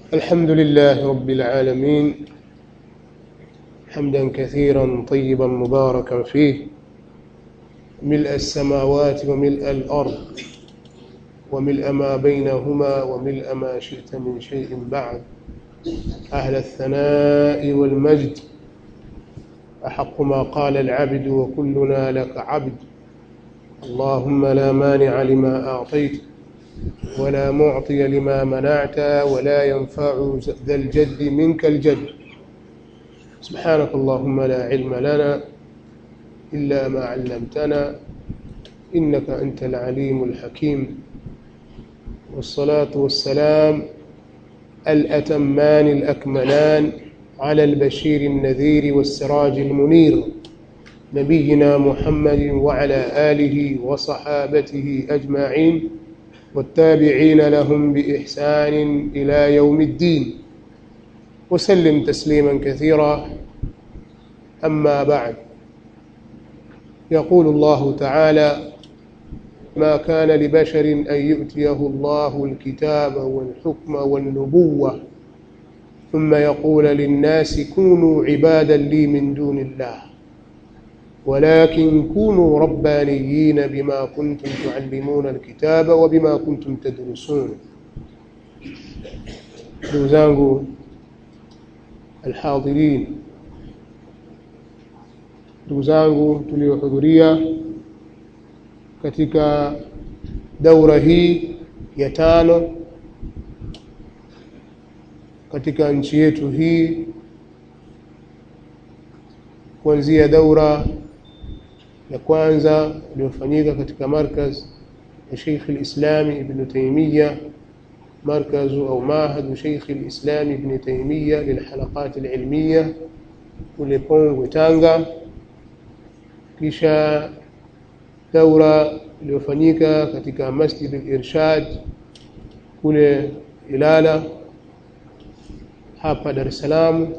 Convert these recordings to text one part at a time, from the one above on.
الحمد لله رب العالمين حمدا كثيرا طيبا مباركا فيه ملء السماوات وملء الأرض وملء ما بينهما وملء ما شئت من شيء بعد أهل الثناء والمجد أحق ما قال العبد وكلنا لك عبد اللهم لا مانع لما أعطيت ولا معطي لما منعت ولا ينفع ذا الجد منك الجد سبحانك اللهم لا علم لنا إلا ما علمتنا إنك أنت العليم الحكيم والصلاة والسلام الأتمان الأكملان على البشير النذير والسراج المنير نبينا محمد وعلى آله وصحابته أجمعين والتابعين لهم بإحسان إلى يوم الدين وسلم تسليما كثيرا أما بعد يقول الله تعالى ما كان لبشر أن يؤتيه الله الكتاب والحكم والنبوة ثم يقول للناس كونوا عبادا لي من دون الله ولكن كونوا ربانيين بما كنتم تعلمون الكتاب وبما كنتم تدرسون ndugu zangu alhadhirin ndugu zangu tuliohudhuria katika daura hii ya tano katika nchi yetu hii kuanzia daura ya kwanza iliyofanyika katika markaz ya Sheikh al-Islam Ibn Taymiyyah مركز أو معهد شيخ الإسلام ابن تيمية للحلقات العلمية kule Pongwe Tanga, kisha daura iliyofanyika katika Masjid al-Irshad kule Ilala hapa Dar es Salaam,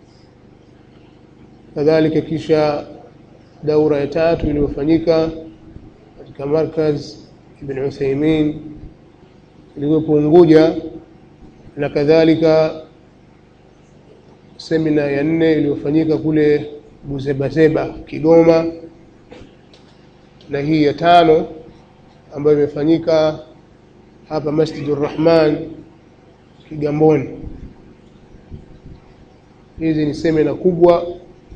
kadhalika kisha daura ya tatu iliyofanyika katika Markaz Ibn Uthaymeen ilikuwepo Unguja na kadhalika semina ya nne iliyofanyika kule Buzebazeba Kigoma, na hii ya tano ambayo imefanyika hapa Masjidur Rahman Kigamboni. Hizi ni semina kubwa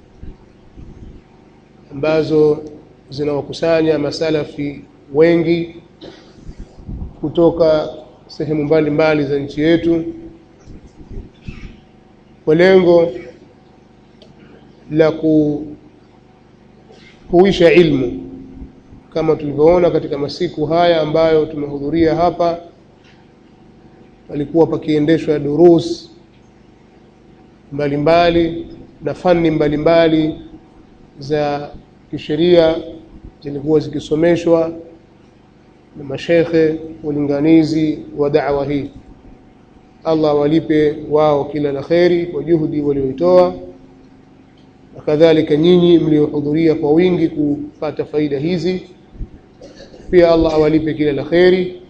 ambazo zinawakusanya masalafi wengi kutoka sehemu mbalimbali za nchi yetu kwa lengo la kuhuisha ilmu kama tulivyoona katika masiku haya ambayo tumehudhuria hapa, palikuwa pakiendeshwa durus mbalimbali na fani mbalimbali za kisheria zilikuwa zikisomeshwa na mashekhe walinganizi wa da'wa hii. Allah walipe wao kila la kheri kwa juhudi walioitoa, na kadhalika nyinyi mliohudhuria kwa wingi kupata faida hizi, pia Allah awalipe kila la kheri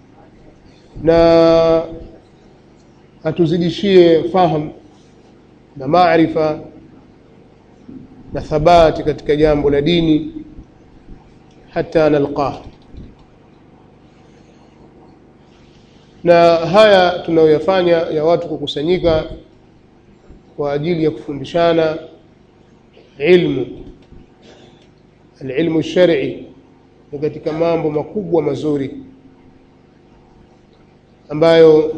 na atuzidishie fahamu na maarifa na thabati katika jambo la dini hata nalqah na haya tunayoyafanya ya watu kukusanyika kwa ajili ya kufundishana ilmu alilmu shar'i ni katika mambo makubwa mazuri ambayo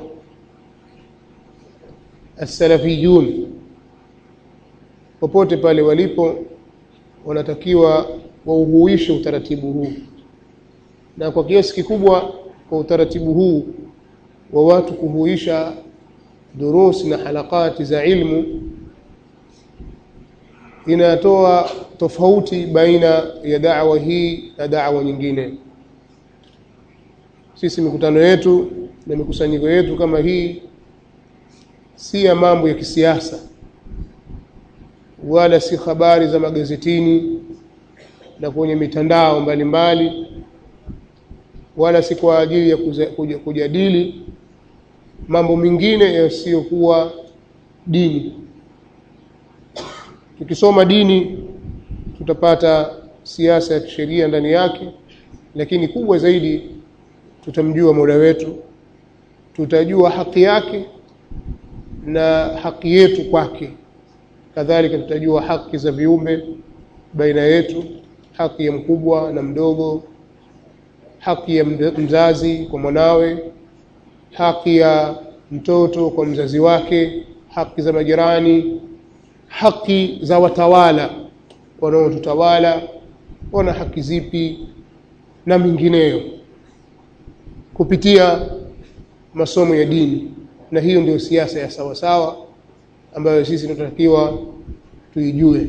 as-salafiyun popote pale walipo wanatakiwa wauhuishe utaratibu huu na kwa kiasi kikubwa kwa utaratibu huu wa watu kuhuisha durusi na halakati za ilmu inatoa tofauti baina ya da'wa hii na da'wa nyingine. Sisi mikutano yetu na mikusanyiko yetu kama hii si ya mambo ya kisiasa wala si habari za magazetini na kwenye mitandao mbalimbali mbali, wala si kwa ajili ya kuja, kujadili mambo mengine yasiyokuwa dini tukisoma dini tutapata siasa ya kisheria ndani yake lakini kubwa zaidi tutamjua mola wetu tutajua haki yake na haki yetu kwake kadhalika tutajua haki za viumbe baina yetu haki ya mkubwa na mdogo haki ya mzazi kwa mwanawe haki ya mtoto kwa mzazi wake haki za majirani haki za watawala wanaotutawala wana haki zipi na mingineyo kupitia masomo ya dini na hiyo ndio siasa ya sawa sawa ambayo sisi tunatakiwa tuijue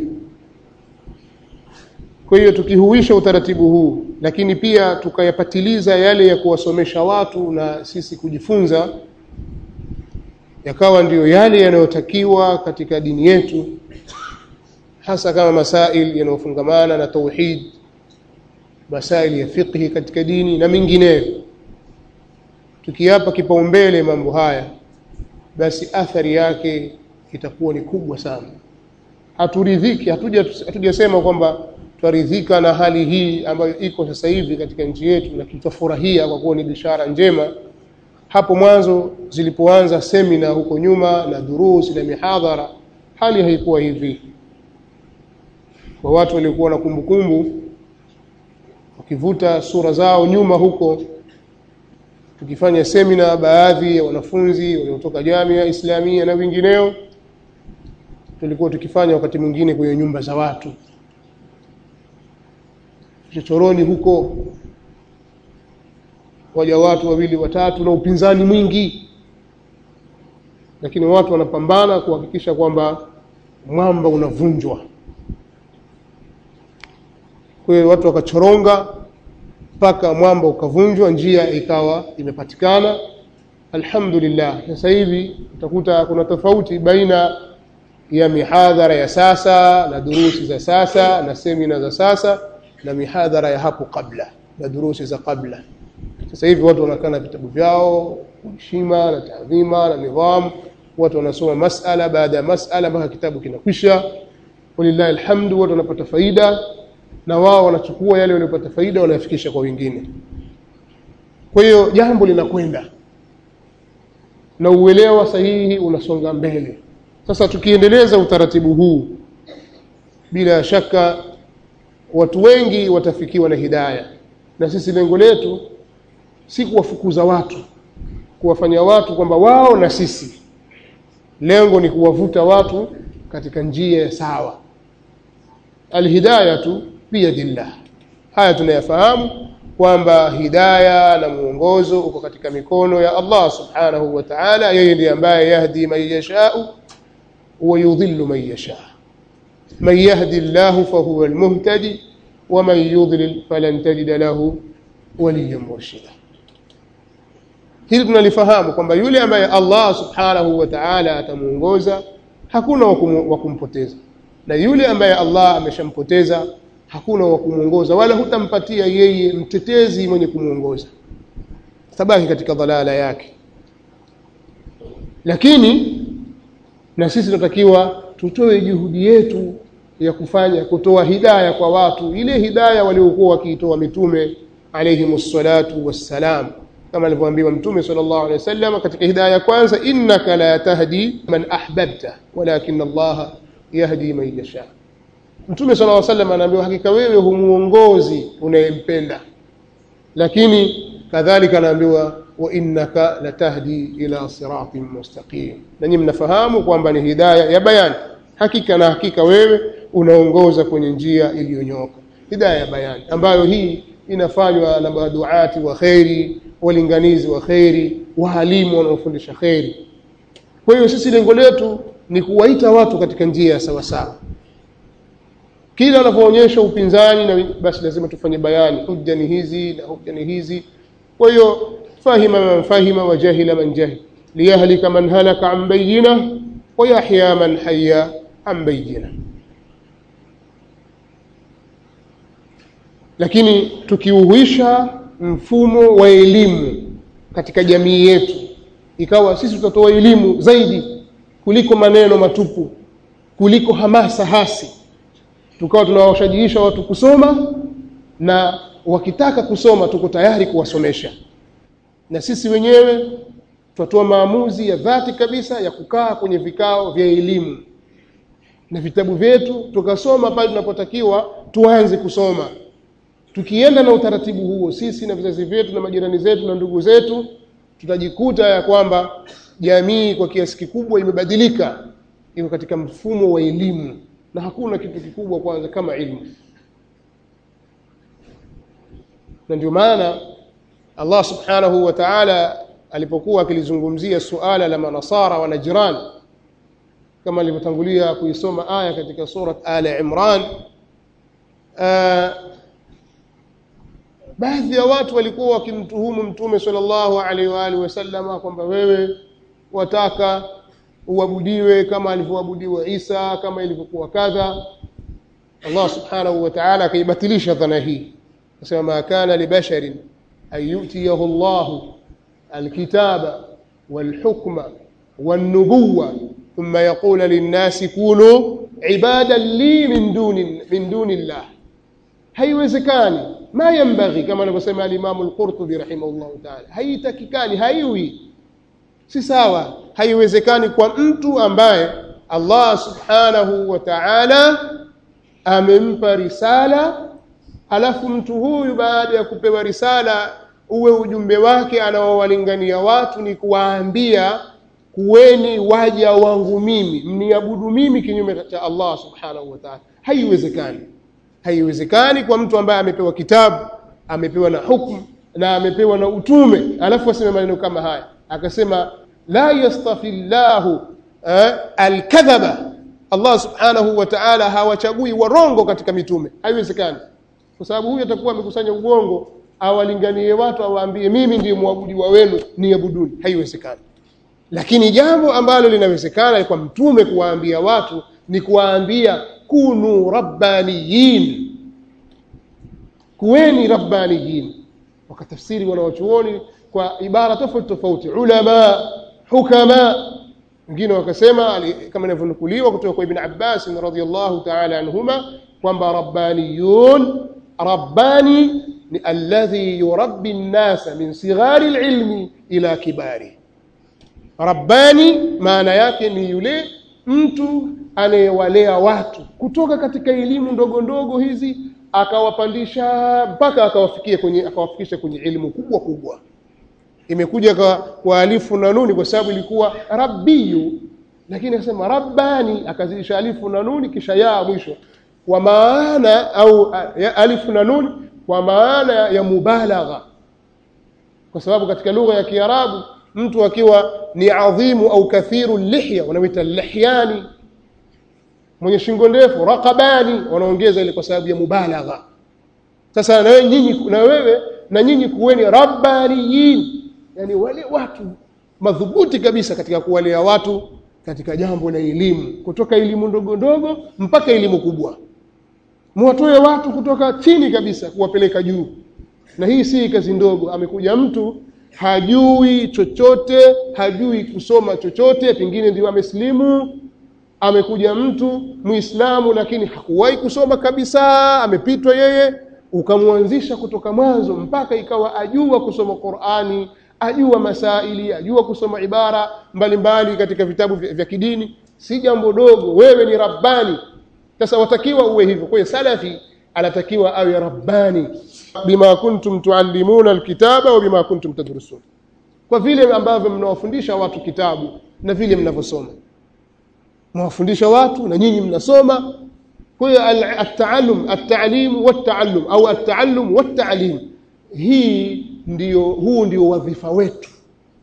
kwa hiyo tukihuisha utaratibu huu lakini pia tukayapatiliza yale ya kuwasomesha watu na sisi kujifunza yakawa ndiyo yale yanayotakiwa katika dini yetu hasa kama masail yanayofungamana na tauhid masail ya fiqhi katika dini na mingineyo tukiyapa kipaumbele mambo haya basi athari yake itakuwa ni kubwa sana haturidhiki hatuja hatujasema kwamba twaridhika na hali hii ambayo iko sasa hivi katika nchi yetu na tutafurahia kwa kuwa ni bishara njema hapo mwanzo zilipoanza semina huko nyuma na durusi na mihadhara hali haikuwa hivi kwa watu waliokuwa na kumbukumbu wakivuta sura zao nyuma huko tukifanya semina baadhi ya wanafunzi waliotoka jamia islamia na wengineo tulikuwa tukifanya wakati mwingine kwenye nyumba za watu chochoroni huko waja watu wawili watatu na upinzani mwingi lakini watu wanapambana kuhakikisha kwamba mwamba unavunjwa kwa hiyo watu wakachoronga mpaka mwamba ukavunjwa njia ikawa imepatikana alhamdulillah sasa hivi utakuta kuna tofauti baina ya mihadhara ya sasa na durusi za sasa na semina za sasa na mihadhara ya hapo kabla na durusi za kabla sasa hivi watu wanakaa na vitabu vyao heshima na taadhima na nidhamu watu wanasoma masala baada ya masala mpaka kitabu kinakwisha walillahi alhamdu watu wanapata faida na wao wanachukua yale waliopata faida wanayafikisha kwa wengine kwa hiyo jambo linakwenda na uelewa sahihi unasonga mbele sasa tukiendeleza utaratibu huu bila shaka watu wengi watafikiwa na hidaya na sisi lengo letu si kuwafukuza watu kuwafanya watu kwamba wao na sisi lengo ni kuwavuta watu katika njia ya sawa alhidayatu biyadillah haya tunayafahamu kwamba hidaya na mwongozo uko katika mikono ya Allah subhanahu wa ta'ala yeye ndiye ambaye yahdi man yashau wa yudhillu man yasha man yahdi Allah fahuwa almuhtadi wa man yudlil falan tajida lahu waliyan murshida hili tunalifahamu kwamba yule ambaye Allah subhanahu wa ta'ala atamuongoza hakuna wa kumpoteza na yule ambaye Allah ameshampoteza hakuna wa kumuongoza wala hutampatia yeye mtetezi mwenye kumuongoza tabaki katika dhalala yake lakini na sisi tunatakiwa tutoe juhudi yetu ya kufanya kutoa hidaya kwa watu ile hidaya waliokuwa wakiitoa mitume alayhimus salatu wassalam kama alivyoambiwa mtume sallallahu alaihi wasallam katika hidaya ya kwanza innaka la tahdi man ahbabta walakin Allah yahdi man yasha mtume sallallahu alaihi wasallam anaambiwa hakika wewe humuongozi unayempenda lakini kadhalika anaambiwa wa innaka latahdi ila siratin mustaqim na nyinyi mnafahamu kwamba ni hidaya ya bayani hakika na hakika wewe unaongoza kwenye njia iliyonyoka hidaya ya bayani ambayo hii inafanywa na maduati wa kheri walinganizi wa kheri waalimu wanaofundisha kheri kwa hiyo sisi lengo letu ni kuwaita watu katika njia ya sawasawa kila wanapoonyesha upinzani na basi lazima tufanye bayani hujja ni hizi na hujja ni hizi kwa hiyo fahima man fahima wa jahila man jahil liyahlika man halaka an bayyina wa yahya man hayya an bayyina lakini tukiuhuisha mfumo wa elimu katika jamii yetu ikawa sisi tutatoa elimu zaidi kuliko maneno matupu kuliko hamasa hasi tukawa tunawashajiisha watu kusoma na wakitaka kusoma tuko tayari kuwasomesha na sisi wenyewe tutatoa maamuzi ya dhati kabisa ya kukaa kwenye vikao vya elimu na vitabu vyetu tukasoma pale tunapotakiwa tuanze kusoma tukienda na utaratibu huo sisi na vizazi vyetu na majirani zetu na ndugu zetu tutajikuta ya kwamba jamii kwa kiasi kikubwa imebadilika iko katika mfumo wa elimu na hakuna kitu kikubwa kwanza kama ilmu na ndio maana Allah subhanahu wa ta'ala alipokuwa akilizungumzia suala la manasara wa najran kama alivyotangulia kuisoma aya katika surat ala imran baadhi ya watu walikuwa wakimtuhumu mtume sallallahu alaihi wa alihi wasallama kwamba wewe wataka uabudiwe kama alivyoabudiwa Isa kama ilivyokuwa kadha Allah subhanahu wa ta'ala akaibatilisha dhana hii akasema ma kana libasharin an yu'tiyahu Allah alkitaba walhukma والنبوة ثم يقول للناس كونوا عبادا لي من دون من دون الله haiwezekani ma yambaghi kama anavyosema al-Imam al-Qurtubi rahimahullah ta'ala haitakikani haiwi si sawa haiwezekani kwa mtu ambaye Allah subhanahu wa ta'ala amempa risala alafu mtu huyu baada ya kupewa risala uwe ujumbe wake anaowalingania watu ni kuwaambia kuweni waja wangu mimi mniabudu mimi kinyume cha Allah subhanahu wa ta'ala haiwezekani haiwezekani kwa mtu ambaye amepewa kitabu amepewa na hukumu na amepewa na utume alafu aseme maneno kama haya akasema la yastafi llahu eh, alkadhaba Allah subhanahu wa ta'ala hawachagui warongo katika mitume haiwezekani kwa sababu huyu atakuwa amekusanya uongo awalinganie watu awaambie mimi ndiye mwabudiwa wenu niabuduni haiwezekani lakini jambo ambalo linawezekana kwa mtume kuwaambia watu ni kuwaambia kunu rabbaniyin kuweni rabbaniyin wakatafsiri wanawachuoni kwa ibara tofauti tofauti ulama hukama wengine wakasema kama inavyonukuliwa kutoka kwa ibn Abbas radhiyallahu ta'ala anhuma kwamba rabbaniyun rabbani ni alladhi yurabbi an-nasa min sighari al-ilmi ila kibari rabbani maana yake ni yule mtu anayewalea watu kutoka katika elimu ndogo ndogo hizi akawapandisha mpaka akawafikia kwenye akawafikisha kwenye elimu kubwa kubwa imekuja kwa, kwa alifu na nuni kwa sababu ilikuwa rabbiyu lakini akasema rabbani akazidisha alifu na nuni kisha ya mwisho kwa maana au ya alifu na nuni kwa maana ya mubalagha kwa sababu katika lugha ya Kiarabu mtu akiwa ni adhimu au kathiru lihya wanaita lihyani mwenye shingo ndefu raqabani wanaongeza ile kwa sababu ya mubalagha sasa na wewe nyinyi na wewe na nyinyi kuweni rabbaniyin yani wale watu madhubuti kabisa katika kuwalea watu katika jambo la elimu kutoka elimu ndogo ndogo mpaka elimu kubwa muwatoe watu kutoka chini kabisa kuwapeleka juu na hii si kazi ndogo amekuja mtu hajui chochote hajui kusoma chochote pengine ndio amesilimu amekuja mtu muislamu lakini hakuwahi kusoma kabisa amepitwa yeye ukamwanzisha kutoka mwanzo mpaka ikawa ajua kusoma Qur'ani ajua masaili ajua kusoma ibara mbalimbali mbali katika vitabu vya, vya kidini si jambo dogo wewe ni rabbani sasa watakiwa uwe hivyo kwa hiyo salafi anatakiwa awe rabbani bima kuntum tuallimuna alkitaba wa bima kuntum tadrusun kwa vile ambavyo mnawafundisha watu kitabu na vile mnavyosoma mwafundisha watu na nyinyi mnasoma kwa hiyo at-ta'allum at-ta'lim wat-ta'allum au at-ta'allum wat-ta'lim hii ndio huu ndio wadhifa wetu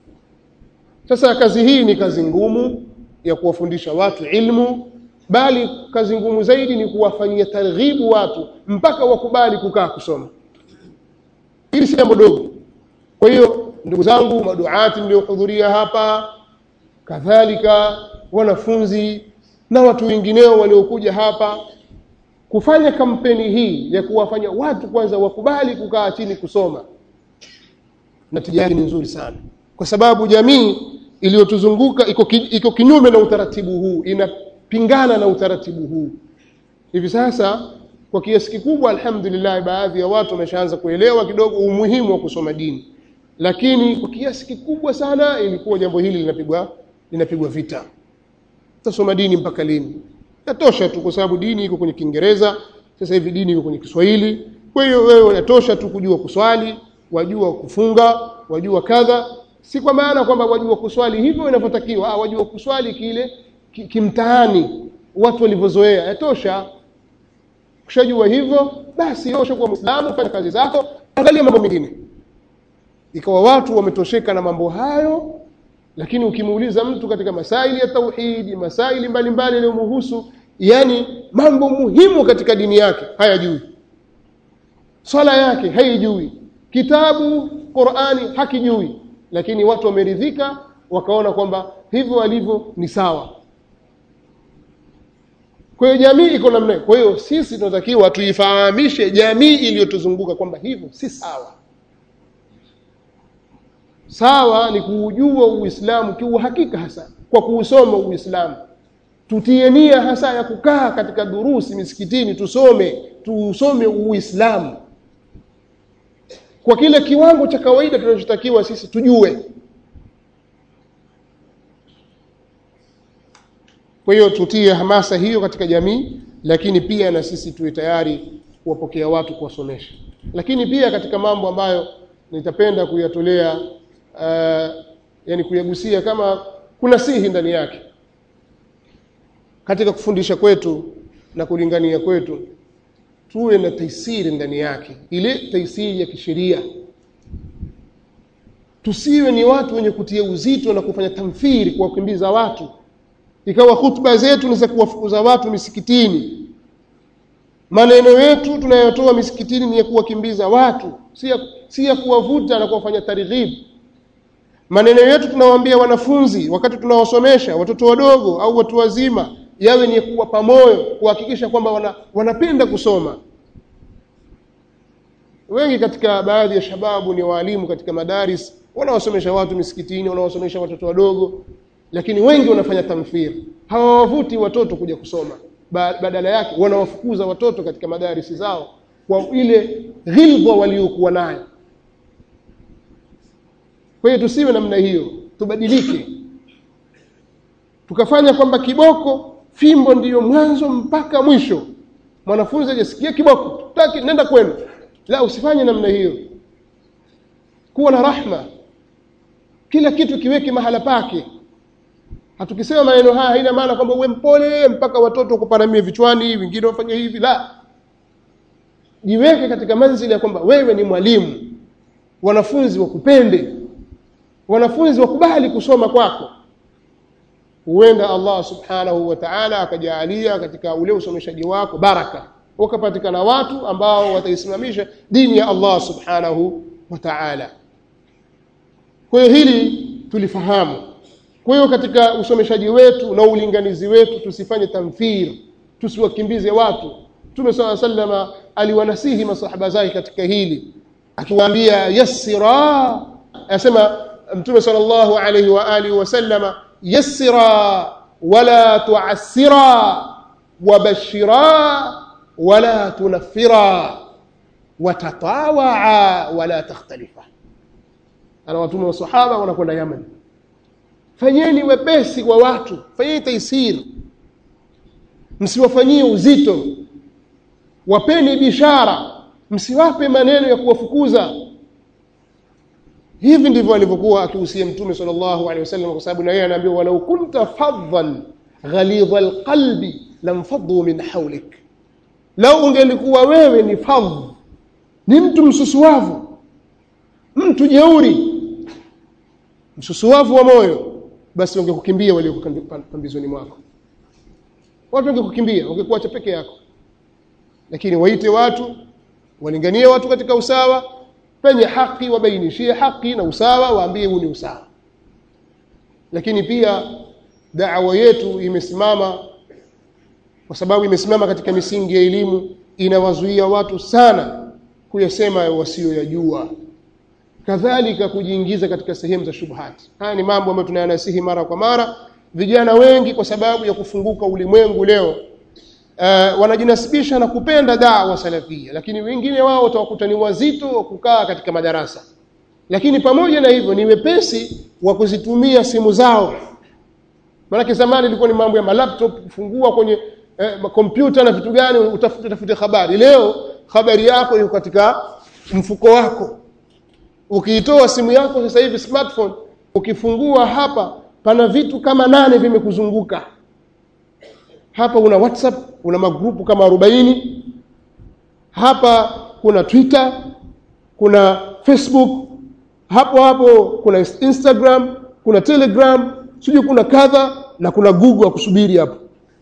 sasa kazi hii ni kazi ngumu ya kuwafundisha watu ilmu bali kazi ngumu zaidi ni kuwafanyia targhibu watu mpaka wakubali kukaa kusoma hili si jambo dogo kwa hiyo ndugu zangu maduati mliohudhuria hapa kadhalika wanafunzi na watu wengineo waliokuja hapa kufanya kampeni hii ya kuwafanya watu kwanza wakubali kukaa chini kusoma natija yake ni nzuri sana kwa sababu jamii iliyotuzunguka iko, ki, iko kinyume na utaratibu huu inapingana na utaratibu huu hivi sasa kwa kiasi kikubwa alhamdulillah baadhi ya watu wameshaanza kuelewa kidogo umuhimu wa kusoma dini lakini kwa kiasi kikubwa sana ilikuwa jambo hili linapigwa linapigwa vita tutasoma dini mpaka lini yatosha tu kwa sababu dini iko kwenye Kiingereza sasa hivi dini iko kwenye Kiswahili kwa hiyo wewe yatosha tu kujua kuswali wajua kufunga wajua kadha si kwa maana kwamba wajua kuswali hivyo inavyotakiwa ah wajua kuswali kile ki- kimtaani watu walivyozoea yatosha ukishajua hivyo basi wewe ushakuwa muislamu fanya kazi zako angalia mambo mengine ikawa watu wametosheka na mambo hayo lakini ukimuuliza mtu katika masaili ya tauhidi masaili mbalimbali yanayomhusu yani mambo muhimu katika dini yake hayajui swala yake haijui kitabu Qur'ani hakijui lakini watu wameridhika wakaona kwamba hivyo walivyo ni sawa kwa hiyo jamii iko namna hiyo. Kwa hiyo sisi tunatakiwa tuifahamishe jamii iliyotuzunguka kwamba hivyo si sawa. Sawa ni kuujua Uislamu kiuhakika hasa kwa kuusoma Uislamu. Tutie nia hasa ya kukaa katika durusi misikitini tusome, tuusome Uislamu kwa kile kiwango cha kawaida tunachotakiwa sisi tujue. Kwa hiyo tutie hamasa hiyo katika jamii, lakini pia na sisi tuwe tayari kuwapokea watu kuwasomesha. Lakini pia katika mambo ambayo nitapenda kuyatolea uh, yani kuyagusia kama kuna sihi ndani yake katika kufundisha kwetu na kulingania kwetu, tuwe na taisiri ndani yake, ile taisiri ya kisheria. Tusiwe ni watu wenye kutia uzito na kufanya tamthiri, kuwakimbiza watu ikawa hutuba zetu ni za kuwafukuza watu misikitini maneno yetu tunayotoa misikitini ni ya kuwakimbiza watu si ya, si ya kuwavuta na kuwafanya targhib maneno yetu tunawaambia wanafunzi wakati tunawasomesha watoto wadogo au watu wazima yawe ni ya kuwapa moyo kuhakikisha kwamba wana, wanapenda kusoma wengi katika baadhi ya shababu ni waalimu katika madaris wanawasomesha watu misikitini wanawasomesha watoto wadogo lakini wengi wanafanya tamthil hawawavuti watoto kuja kusoma ba badala yake wanawafukuza watoto katika madarisi zao kwa ile ghilba waliokuwa nayo kwa hiyo tusiwe namna hiyo tubadilike tukafanya kwamba kiboko fimbo ndiyo mwanzo mpaka mwisho mwanafunzi ajasikia kiboko tutaki nenda kwenu la usifanye namna hiyo kuwa na rahma kila kitu kiweke mahala pake hatukisema maneno haya haina maana kwamba uwe mpole mpaka watoto kuparamia vichwani wengine wafanye hivi la jiweke katika manzili ya kwamba wewe ni mwalimu wanafunzi wakupende wanafunzi wakubali kusoma kwako huenda Allah subhanahu wa ta'ala akajaalia katika ule usomeshaji wako baraka ukapatikana watu ambao wataisimamisha dini ya Allah subhanahu wa ta'ala kwa hiyo hili tulifahamu kwa hiyo katika usomeshaji wetu na ulinganizi wetu tusifanye tamthir tusiwakimbize watu Mtume swalla sallama aliwanasihi masahaba zake katika hili akiwaambia yassira asema Mtume sallallahu alayhi wa alihi wasallama yassira wala tu'assira wabashira wala tunaffira watatawaa wala takhtalifa ana watume wa sahaba wanakwenda Yaman fanyeni wepesi kwa watu fanyeni taisiri msiwafanyie uzito wapeni bishara msiwape maneno ya kuwafukuza hivi ndivyo alivyokuwa akihusia mtume sallallahu alaihi wasallam kwa sababu na yeye anaambiwa walau kunta faddan ghalidha alqalbi lamfaddu min hawlik lau ungelikuwa wewe ni fadh ni mtu msusuavu mtu jeuri msusuavu wa moyo basi wangekukimbia walioko pambizoni mwako watu wangekukimbia wangekuacha peke yako lakini waite watu walinganie watu katika usawa penye haki wabainishie haki na usawa waambie huu ni usawa lakini pia da'wa yetu imesimama kwa sababu imesimama katika misingi ya elimu inawazuia watu sana kuyasema wasiyoyajua kadhalika kujiingiza katika sehemu za shubhati haya ni mambo ambayo tunayanasihi mara kwa mara vijana wengi kwa sababu ya kufunguka ulimwengu leo uh, wanajinasibisha na kupenda dawa salafia lakini wengine wao utawakuta ni wazito wa kukaa katika madarasa lakini pamoja na hivyo ni wepesi wa kuzitumia simu zao maanake zamani ilikuwa ni mambo ya malaptop kufungua kwenye eh, kompyuta na vitu gani utafute tafute habari leo habari yako iko katika mfuko wako ukiitoa simu yako sasa hivi smartphone ukifungua hapa pana vitu kama nane vimekuzunguka hapa una whatsapp una magrupu kama arobaini hapa kuna twitter kuna facebook hapo hapo kuna instagram kuna telegram sijui kuna kadha na kuna google ya kusubiri hapo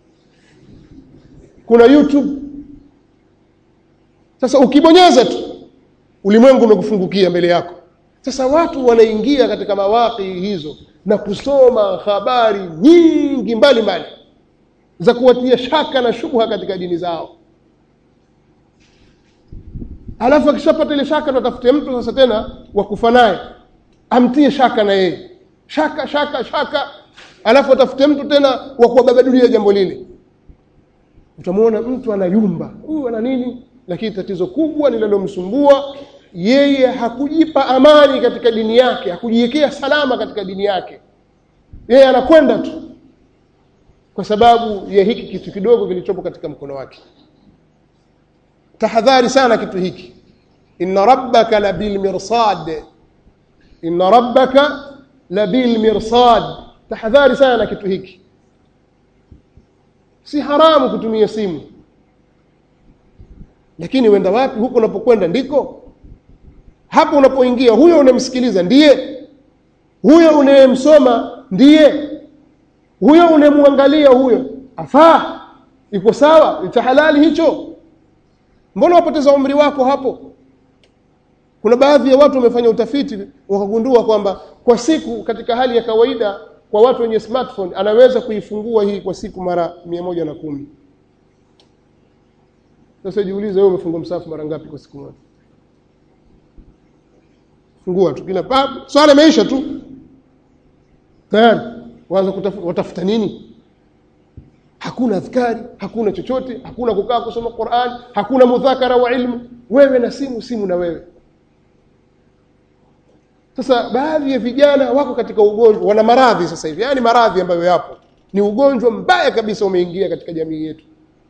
kuna youtube sasa ukibonyeza tu ulimwengu umekufungukia mbele yako sasa watu wanaingia katika mawaki hizo na kusoma habari nyingi mbalimbali mbali, za kuwatia shaka na shubha katika dini zao alafu akishapata ile shaka ndo atafute mtu sasa tena wa kufa naye amtie shaka na yeye shaka shaka shaka alafu atafute mtu tena wa kuwababadulia jambo lile utamwona mtu anayumba huyu ana nini lakini tatizo kubwa linalomsumbua yeye hakujipa amani katika dini yake hakujiwekea salama katika dini yake yeye anakwenda tu kwa sababu ya hiki kitu kidogo kilichopo katika mkono wake tahadhari sana kitu hiki inna rabbaka labil mirsad inna rabbaka labil mirsad tahadhari sana na kitu hiki si haramu kutumia simu lakini uenda wapi huko unapokwenda ndiko hapo unapoingia huyo unamsikiliza ndiye huyo unayemsoma ndiye huyo unayemwangalia huyo afaa iko sawa cha halali hicho mbona wapoteza umri wako hapo kuna baadhi ya watu wamefanya utafiti wakagundua kwamba kwa siku katika hali ya kawaida kwa watu wenye smartphone anaweza kuifungua hii kwa siku mara mia moja na kumi sasa jiulize wewe umefungua msafu mara ngapi kwa siku moja fungua tu kila pap swala imeisha tu tayari waanza watafuta nini hakuna adhkari hakuna chochote hakuna kukaa kusoma Qur'an hakuna mudhakara wa ilmu wewe na simu simu na wewe sasa baadhi ya vijana wako katika ugonjwa wana maradhi sasa hivi yani maradhi ambayo yapo ni ugonjwa mbaya kabisa umeingia katika jamii yetu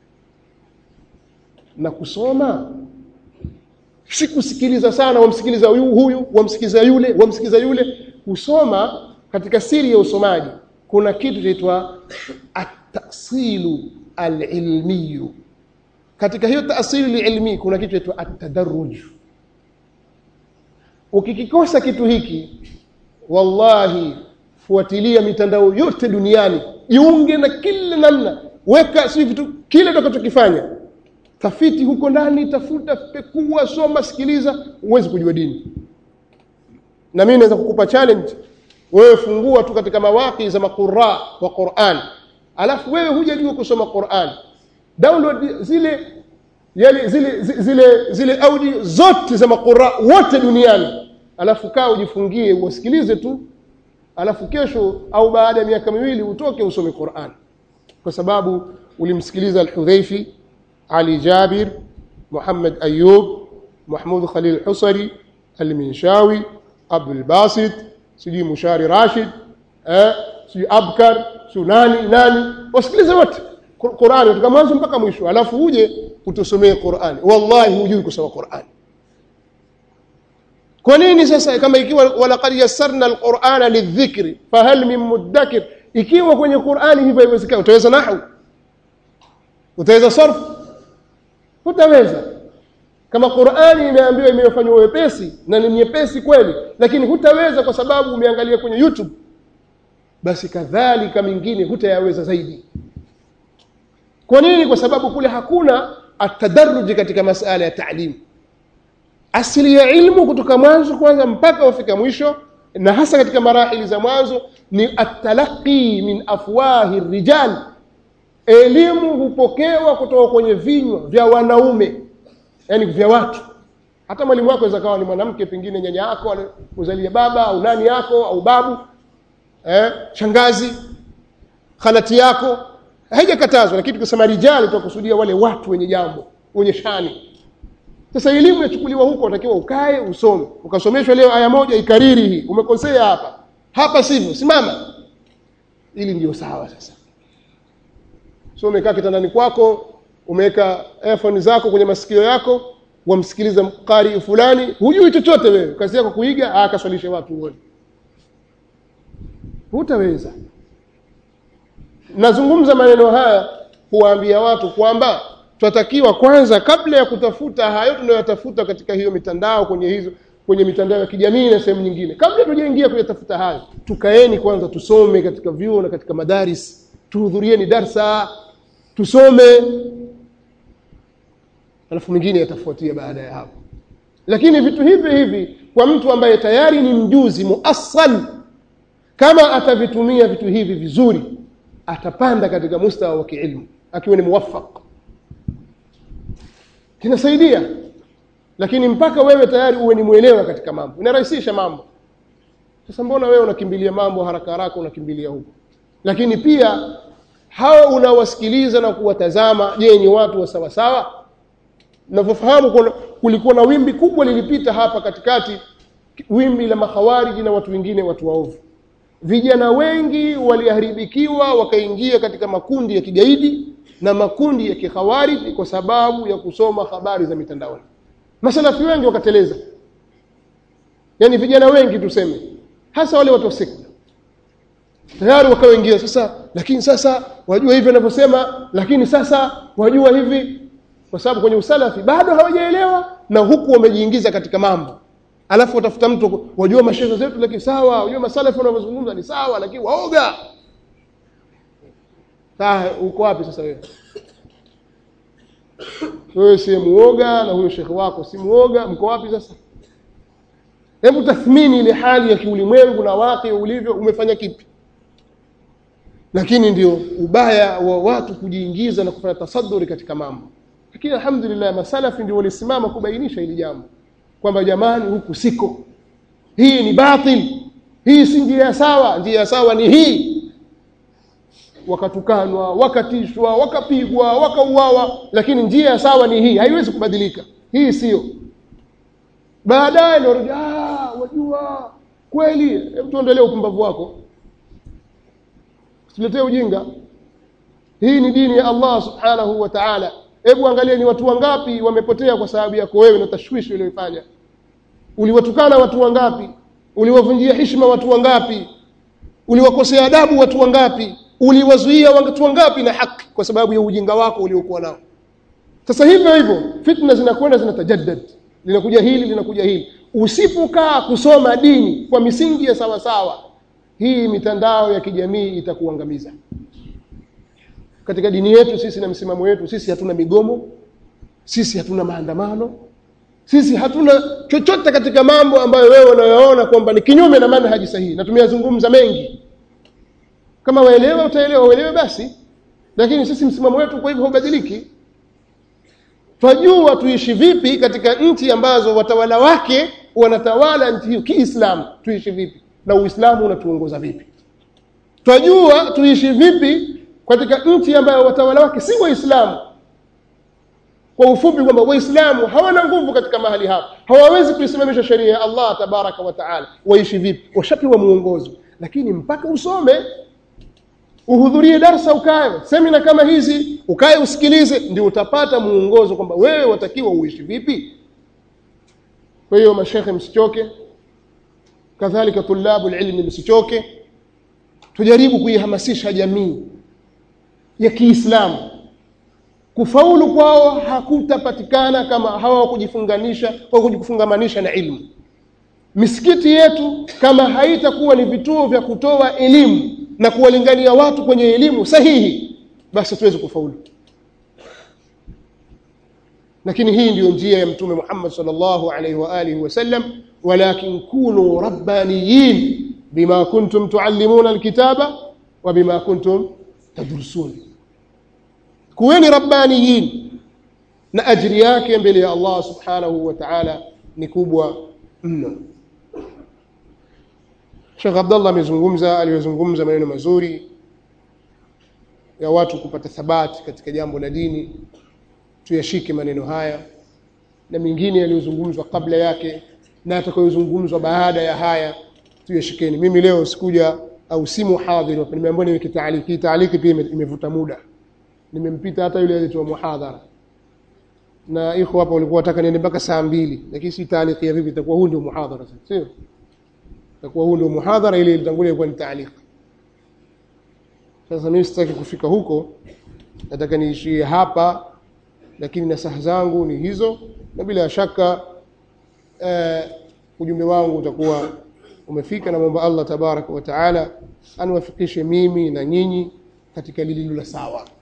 na kusoma si kusikiliza sana wamsikiliza huyu huyu wamsikiliza yule wamsikiliza yule kusoma katika siri ya usomaji kuna kitu chaitwa at-tasilu al-ilmiyu katika hiyo taasili ilmi kuna kitu chaitwa at-tadarruj ukikikosa kitu hiki wallahi fuatilia mitandao yote duniani jiunge na kila namna weka si vitu kile utakachokifanya tafiti huko ndani tafuta pekua soma sikiliza uwezi kujua dini na mimi naweza kukupa challenge wewe fungua tu katika mawaki za maqurra wa Qur'an alafu wewe hujajua kusoma Qur'an download zile yale zile zile zile audio zote za maqurra wote duniani alafu kaa ujifungie usikilize tu alafu kesho au baada ya miaka miwili utoke usome Qur'an kwa sababu ulimsikiliza al-Hudhaifi Ali Jabir Muhammad Ayub Mahmud Khalil Husari Al-Minshawi Abdul Basit sijui Mushari Rashid eh sijui Abkar sijui nani nani wasikilize wote Qur'ani kutoka mwanzo mpaka mwisho alafu uje utusomee Qur'ani wallahi hujui kusoma Qur'ani kwa nini sasa kama ikiwa walaqad yassarna alqur'ana lidhikri fahal min mudakkir ikiwa kwenye Qur'ani hivyo haiwezekani utaweza nahwu utaweza sarf hutaweza kama Qur'ani imeambiwa imefanywa wepesi na ni nyepesi kweli lakini hutaweza kwa sababu umeangalia kwenye YouTube basi kadhalika mingine hutayaweza zaidi kwa nini kwa sababu kule hakuna atadarruji katika masala ya taalimu asili ya ilmu kutoka mwanzo kwanza mpaka wafika mwisho na hasa katika marahili za mwanzo ni atalaqi min afwahi rijal elimu hupokewa kutoka kwenye vinywa vya wanaume yani vya watu hata mwalimu wako aweza kawa ni mwanamke pengine nyanya yako uzalia baba au nani yako au babu eh, shangazi khalati yako haijakatazwa lakini tukisema rijali tutakusudia wale watu wenye jambo wenye shani sasa elimu yachukuliwa huko unatakiwa ukae usome ukasomeshwa leo aya moja ikariri hii umekosea hapa hapa sivyo simama ili ndio sawa sasa so umekaa kitandani kwako umeweka earphone zako kwenye masikio yako wamsikiliza mkari fulani hujui chochote wewe kazi yako kuiga akaswalishe watu uone hutaweza nazungumza maneno haya kuwaambia watu kwamba tunatakiwa kwanza kabla ya kutafuta hayo tunayotafuta katika hiyo mitandao kwenye hizo kwenye mitandao ya kijamii na sehemu nyingine kabla tujaingia kuyatafuta hayo tukaeni kwanza tusome katika vyuo na katika madaris tuhudhurieni darsa tusome alafu mingine yatafuatia baada ya hapo lakini vitu hivi hivi kwa mtu ambaye tayari ni mjuzi muassal kama atavitumia vitu hivi vizuri atapanda katika mustawa wa kiilmu akiwa ni muwaffaq kinasaidia lakini mpaka wewe tayari uwe ni mwelewa katika mambo inarahisisha mambo sasa mbona wewe unakimbilia mambo haraka haraka unakimbilia huko lakini pia hao unawasikiliza na kuwatazama je ni watu wa sawa sawa navyofahamu kulikuwa na wimbi kubwa lilipita hapa katikati wimbi la makhawariji na watu wengine watu waovu vijana wengi waliharibikiwa wakaingia katika makundi ya kigaidi na makundi ya kikhawariji kwa sababu ya kusoma habari za mitandaoni masalafi wengi wakateleza yaani vijana wengi tuseme hasa wale watu wa sekta tayari wakaoingia sasa lakini sasa wajua hivi wanavyosema lakini sasa wajua hivi kwa sababu kwenye usalafi bado hawajaelewa na huku wamejiingiza katika mambo alafu watafuta mtu wajua mashehe zetu lakini sawa wajua masalafi wanavyozungumza ni sawa lakini waoga saa uko wapi sasa wewe wewe si muoga na huyo shekhe wako si muoga mko wapi sasa hebu tathmini ile hali ya kiulimwengu na wake ulivyo umefanya kipi lakini ndio ubaya wa watu kujiingiza na kufanya tasaduri katika mambo lakini alhamdulillah masalafi ndio walisimama kubainisha hili jambo kwamba jamani huku siko hii ni batil hii si njia sawa njia sawa ni hii wakatukanwa wakatishwa wakapigwa wakauawa lakini njia sawa ni hii haiwezi kubadilika hii sio baadaye ndio ah wajua kweli hebu tuendelee upumbavu wako tuletee ujinga hii ni dini ya Allah subhanahu wa ta'ala hebu angalia ni watu wangapi wamepotea kwa sababu yako wewe na tashwishi uliyofanya uliwatukana watu wangapi uliwavunjia heshima watu wangapi uliwakosea adabu watu wangapi uliwazuia watu wangapi na haki kwa sababu ya ujinga wako uliokuwa nao sasa hivyo hivyo fitna zinakwenda zinatajaddad linakuja hili linakuja hili usipokaa kusoma dini kwa misingi ya sawa sawa hii mitandao ya kijamii itakuangamiza katika dini yetu sisi na msimamo wetu sisi hatuna migomo sisi hatuna maandamano sisi hatuna chochote katika mambo ambayo wewe unayoona kwamba ni kinyume na manhaji sahihi na tumeyazungumza mengi kama waelewa utaelewa uelewe basi lakini sisi msimamo wetu kwa hivyo haubadiliki twajua tuishi vipi katika nchi ambazo watawala wake wanatawala nchi hiyo kiislamu tuishi vipi na uislamu unatuongoza vipi twajua tuishi vipi katika nchi ambayo watawala wake si waislamu kwa ufupi kwamba waislamu hawana nguvu katika mahali hapa hawawezi kuisimamisha sheria ya allah tabaraka wa taala waishi vipi washapewa muongozo lakini mpaka usome uhudhurie darsa ukae semina kama hizi ukae usikilize ndio utapata muongozo kwamba wewe watakiwa uishi vipi kwa hiyo mashekhe msichoke kadhalika tulabu ilmi msichoke tujaribu kuihamasisha jamii ya Kiislamu kufaulu kwao hakutapatikana kama hawa kujifunganisha au kujifungamanisha na ilmu misikiti yetu kama haitakuwa ni vituo vya kutoa elimu na kuwalingania watu kwenye elimu sahihi basi tuweze kufaulu lakini hii ndiyo njia ya mtume Muhammad sallallahu alaihi wa alihi wasallam walakin kunu rabbaniyin bima kuntum tuallimuna alkitaba wa bima kuntum tadrusun kuweni rabbaniyin na ajiri yake mbele ya Allah subhanahu wa ta'ala ni kubwa mno Sheikh Abdullah amezungumza aliyozungumza maneno mazuri ya watu kupata thabati katika jambo la dini tuyashike maneno haya na mengine yaliyozungumzwa kabla yake na atakayozungumzwa baada ya haya tuyashikeni mimi leo sikuja au si muhadhiri nimeambiwa niweke taaliki taaliki pia imevuta muda nimempita hata yule aliyetoa muhadhara na iko hapa walikuwa wataka niende mpaka saa mbili lakini si taaliki ya vipi itakuwa huu ndio muhadhara sasa sio itakuwa huu ndio muhadhara ile ilitangulia ilikuwa ni taaliki sasa mimi sitaki kufika huko nataka niishie hapa lakini nasaha zangu ni hizo na bila shaka eh, ujumbe wangu utakuwa umefika na mwomba Allah tabaraka wa taala aniwafikishe mimi na nyinyi katika lililo la sawa